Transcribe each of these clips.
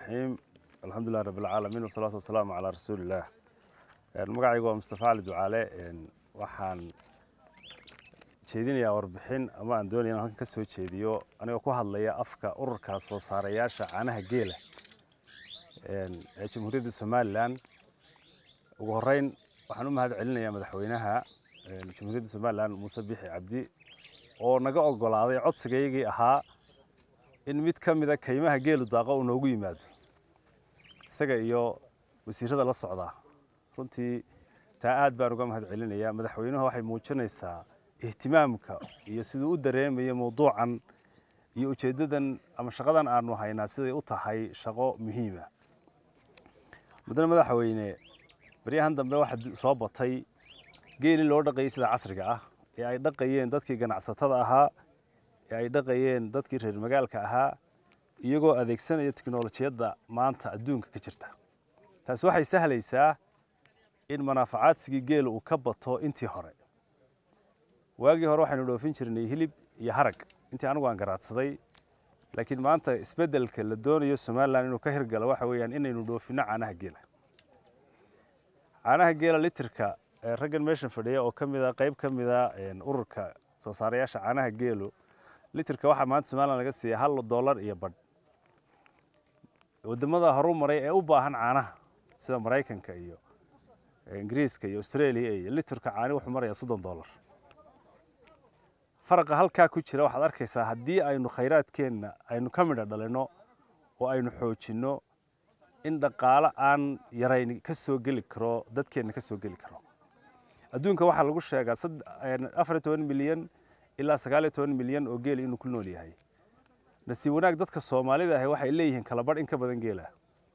الرحيم الحمد لله رب العالمين والصلاة والسلام على رسول الله magacaygu waa mustafa cali ducaale waxaan jeedinayaa warbixin ama aan doonaya in halkan ka soo jeediyo anigoo ku hadlaya afka ururka soo saarayaasha caanaha geela ee jamhuuriyadda somalilan ugu horeyn waxaan u mahad celinayaa madaxweynaha jamhuuriyadda somalilan muuse bixi cabdi oo naga ogolaaday codsigaygii ahaa in mid ka mida kaymaha geelu daaqa uu noogu yimaado isaga iyo wasiirada la socdaa runtii taa aad baan uga mahad celinayaa madaxweynuhu waxay muujinaysaa ihtimaamka iyo siduu u dareemayo mowduucan iyo ujeeddadan ama shaqadan aanu haynaa siday u tahay shaqo muhiima mudane madaxweyne baryahan dambe waxaa soo batay geelii loo dhaqayay sida casriga ah ee ay dhaqayeen dadkii ganacsatada ahaa ee ay dhaqayeen dadkii reer magaalka ahaa iyagoo adeegsanaya tiknolojiyadda maanta adduunka ka jirta taasi waxay sahlaysaa in manaafacaadsigii geela uu ka bato intii hore waagii hore waxaynu dhoofin jirnay hilib iyo harag intii anigu aan garaadsaday laakiin maanta isbeddelka la doonayo somalilan inuu ka hirgalo waxa weeyaan inaynu dhoofinno caanaha geela caanaha geela litirka raggan meeshan fadhiya oo ka mida qayb ka mida ururka soo saarayaasha caanaha geelu litirka waxaa maanta somalilan laga siiya hal dollar iyo badh wadamada horu maray ee u baahan caanaha sida maraykanka iyo ingiriiska iyo australia iyo litirka caani wuxuu marayaa soddon dollar faraqa halkaa ku jira waxaad arkaysaa haddii aynu khayraadkeenna aynu ka midha dhalino oo aynu xoojinno in dhaqaalo aan yarayn ka soo geli karo dadkeenna ka soo geli karo adduunka waxaa lagu sheegaa afar iyo toban milyan ilaa sagaal iyo toban milyan oo geela inuu ku nool yahay nasiib wanaag dadka soomaalida ahi waxay leeyihiin kala badh in ka badan geela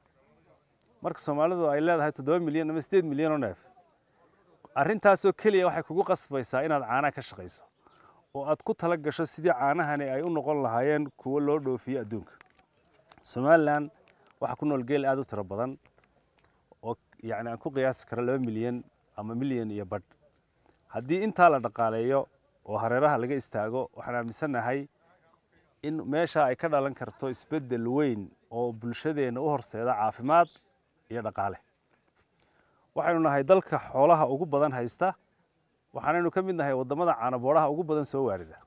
marka soomaalidu ay leedahay toddoba milyan ama sideed milyan oo neef arrintaasoo keliya waxay kugu qasbaysaa inaad caanaha ka shaqayso oo aad ku tala gasho sidii caanahani ay u noqon lahaayeen kuwo loo dhoofiyo adduunka somalilan waxaa ku nool geel aad u tiro badan oo yacni aan ku qiyaasi karo laba milyan ama milyan iyo badh haddii intaa la dhaqaaleeyo oo hareeraha laga istaago waxaan aaminsannahay in meesha ay ka dhalan karto isbeddel weyn oo bulshadeenna u horseeda caafimaad iyo dhaqaale waxaynu nahay dalka xoolaha ugu badan haysta waxaanaynu ka mid nahay waddamada caanaboodhaha ugu badan soo waarida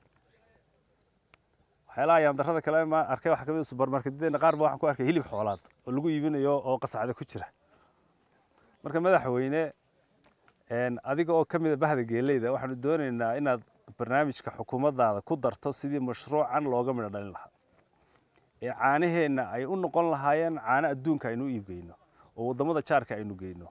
waxyaalaha yaandarrada kale ma arkay waxaa ka mid subarmarketyadeenna qaar ba waxaan ku arkay hilib xoolaad oo lagu iibinayo oo qasacda ku jira marka madaxweyne adiga oo ka mida bahda geeleyda waxaanu doonaynaa inaad barnaamijka xukuumaddaada ku darto sidii mashruucan looga midho dhalin lahaa ee caanaheenna ay u noqon lahaayeen caano adduunka aynu u iibgeyno oo waddamada jaarka aynu geyno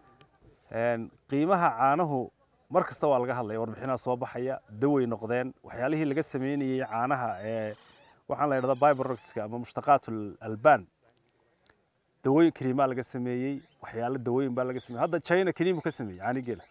qiimaha caanuhu mar kasta waa laga hadlaya warbixinaha soo baxaya dawey noqdeen waxyaalihii laga sameynayey caanaha ee waxaan la yidhahda biberoxka ama mushtaqaat albaan dawooyin kariimaa laga sameeyey waxyaalo dawooyin baa laga sameeyey hadda china kariimu ka sameeyey caani geela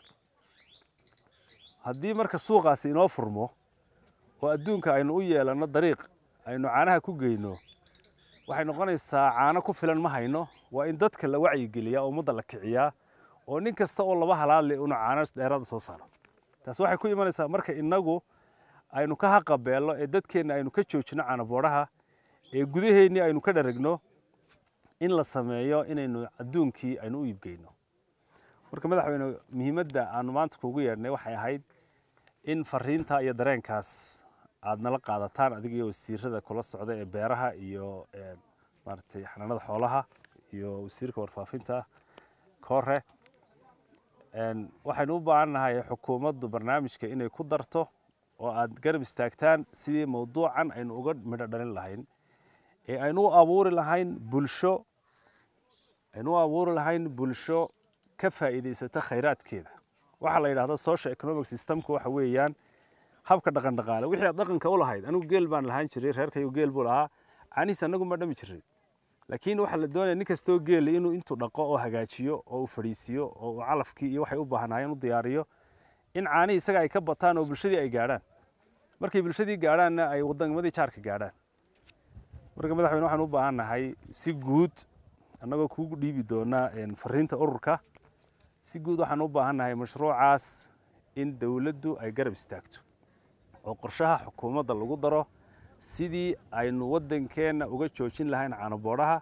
haddii marka suuqaasi inoo furmo oo adduunka aynu u yeelanno dariiq aynu caanaha ku geyno waxay noqonaysaa caano ku filan ma hayno waa in dadka la wacyigeliyaa oo ummadda la kiciyaa oo nin kasta oo laba halaadle una caano dheeraada soo saaro taas waxay ku imanaysaa marka innagu aynu ka haqabeello ee dadkeenna aynu ka joojino caanaboodhaha ee gudaheennii aynu ka dharagno in la sameeyo inaynu adduunkii aynu u iibgeyno marka madaxweyne muhiimadda aanu maanta kuugu yeedhnay waxay ahayd in fariinta iyo dareenkaas aad nala qaadataan adiga iyo wasiirada kula socda ee beeraha iyo maaragtay xanaanada xoolaha iyo wasiirka warfaafinta koore waxaynu u baahan nahay xukuumaddu barnaamijka inay ku darto oo aad garab istaagtaan sidii mawduucan aynu uga midho dhalin lahayn ee aynu u abuuri lahayn bulsho aynu u abuuri lahayn bulsho ka faa'iidaysata khayraadkeeda waxaa la yidhahda social economic systemka waxa weeyaan habka dhaqan dhaqaale wixii aad dhaqanka u lahayd anigu geel baan lahaan jiray reerkayu geel buu lahaa caanihiis annagu ma dhami jiray laakiin waxaa la doonaya nin kastoo geela inuu intuu dhaqo oo hagaajiyo oo uu fadhiisiyo oo uu calafkii iyo waxay u baahnaayeen u diyaariyo in caanihii isaga ay ka bataan oo bulshadii ay gaadhaan markay bulshadii gaadhaanna ay wadanimadii jaarka gaadhaan marka madaxweyne waxaan u baahan nahay si guud annagoo kugu dhiibi doona fariinta ururka si guud waxaan u baahan nahay mashruucaas in dowladdu ay garab istaagto oo qorshaha xukuumadda lagu daro sidii aynu waddankeenna uga joojin lahayn caanaboodhaha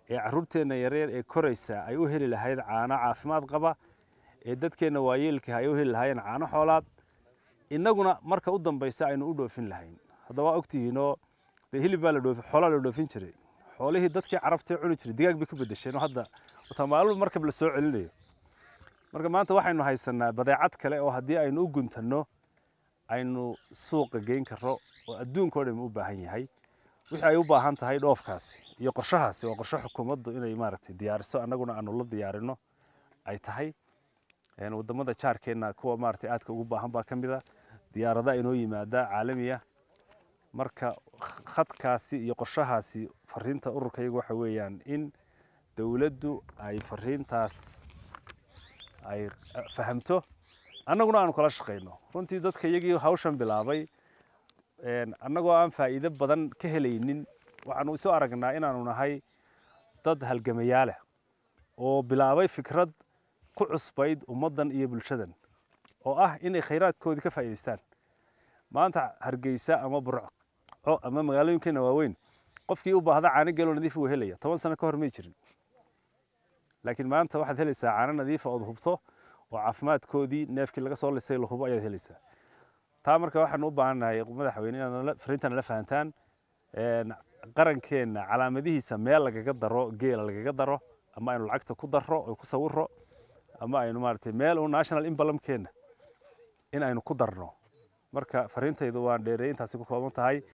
ee carruurteenna yaryar ee koraysa ay u heli lahayd caano caafimaad qaba ee dadkeenna waayeelka ay u heli lahaayeen caano xoolaad innaguna marka u dambaysa aynu u dhoofin lahayn haddaba waa ogtihiinoo dee hilib baa la dhoofi xoolaa la dhoofin jiray xoolihii dadkii carabtee cuni jiray digaag bay ku bedesheen oo hadda wataa maalmo markab la soo celinayo marka maanta waxaynu haysanaa badeecad kale oo haddii aynu u guntanno aynu suuqa geyn karro oo adduunka oo dhan u baahan yahay wixii ay u baahan tahay dhoofkaasi iyo qorshahaasi waa qorshe xukuumaddu inay maaragtay diyaariso annaguna aanu la diyaarino ay tahay wadamada jaarkeenna kuwa maaragtay aadka ugu baahan baa ka mid a diyaarada inoo yimaada caalamiya marka khadkaasi iyo qorshahaasi fariinta ururka iyagu waxa weeyaan in dowladdu ay fariintaas ay fahamto annaguna aanu kala shaqayno runtii dadka iyagii hawshan bilaabay annagoo aan faa'iido badan ka helaynin waxaanu isu aragnaa inaanu nahay dad halgamayaaleh oo bilaabay fikrad ku cusbayd ummaddan iyo bulshadan oo ah inay khayraadkoodii ka faa'iidaystaan maanta hargeysa ama burco ama magaalooyinkeena waaweyn qofkii u baahda caano geeloo nadiif wuu helaya toban sano ka hor may jirin laakiin maanta waxaad helaysaa caano nadiifa ood hubto oo caafimaadkoodii neefkii laga soo lisay la hubo ayaad helaysaa taa marka waxaanu u baahannahay madaxweyne inaad fariintan nala fahantaan qarankeenna calaamadihiisa meel lagaga daro geela lagaga daro ama aynu lacagta ku darro oo ku sawiro ama aynu maaragtay meel uu national imbalamkeenna in aynu ku darno marka fariintaydu waan dheereey intaasi ku kooban tahay